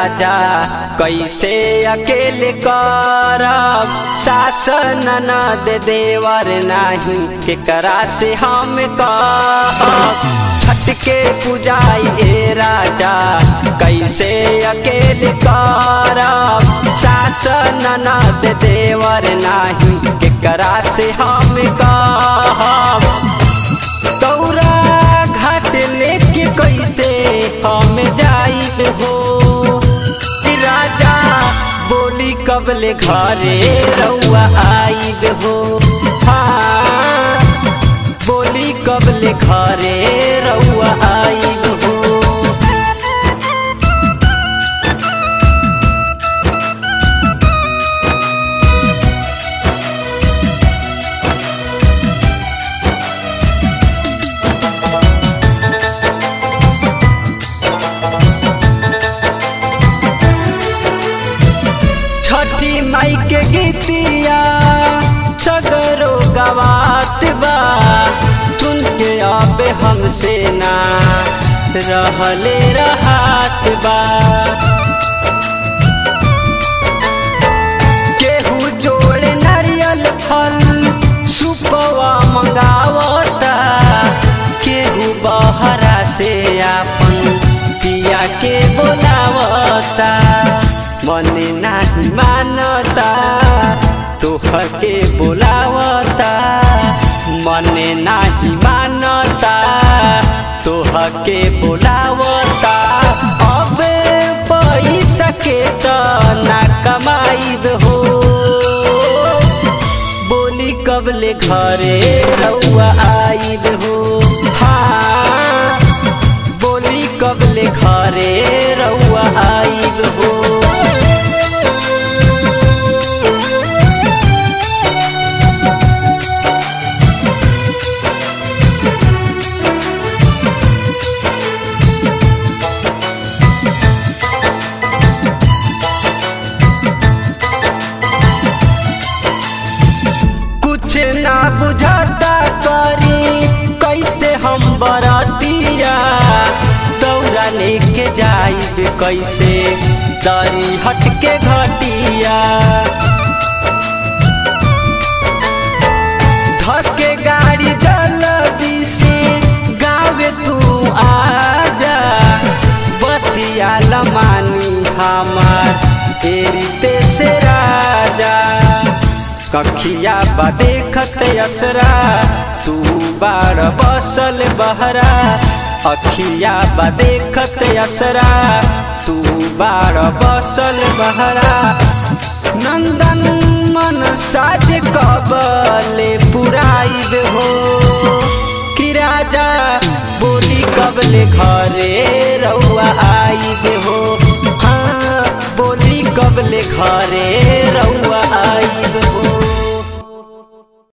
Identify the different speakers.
Speaker 1: राजा कैसे अकेले करब शासन न दे देवर नाही केकरा से हम कहब छठ के पूजाई ए राजा कैसे अकेले करब शासन न दे देवर नाही केकरा से हम कहब तौरा घाट लेके कैसे हम जाइब हो कि राजा बोली कबले घरे रउआ आइब हो हाँ बोली कबले घरे रउआ आइब हो छठी माई के गीतिया सगरो गवात बा सुन के आबे हमसे ना रहले रहात बा केहू जोड़े नारियल फल सुपवा मंगावता केहू बहरा से आपन पिया के बोलावता मन नाही मानता तोहर के बोलावता मन नाही मानता तोहर के बोलावता अब पैसा के त ना कमाइब हो बोली कबले घरे रउआ आइब हो हाँ बोली कबले घरे रउआ आइब हो कुछ ना बुझाता करी कैसे हम बरतिया दौरा लेके जाइब कैसे दरी हट के घटिया धके गाड़ी जल्दी से गावे तू आजा बतिया लमानी हमार तेरी से राजा कखिया बा देखत असरा तू बाड़ बसल बहरा अखिया बा देखत असरा तू बाड़ बसल बहरा नंदन मन साज कबले पुराइब हो कि राजा बोली कबले घरे रउआ आइब हो हाँ बोली कबले घरे रउआ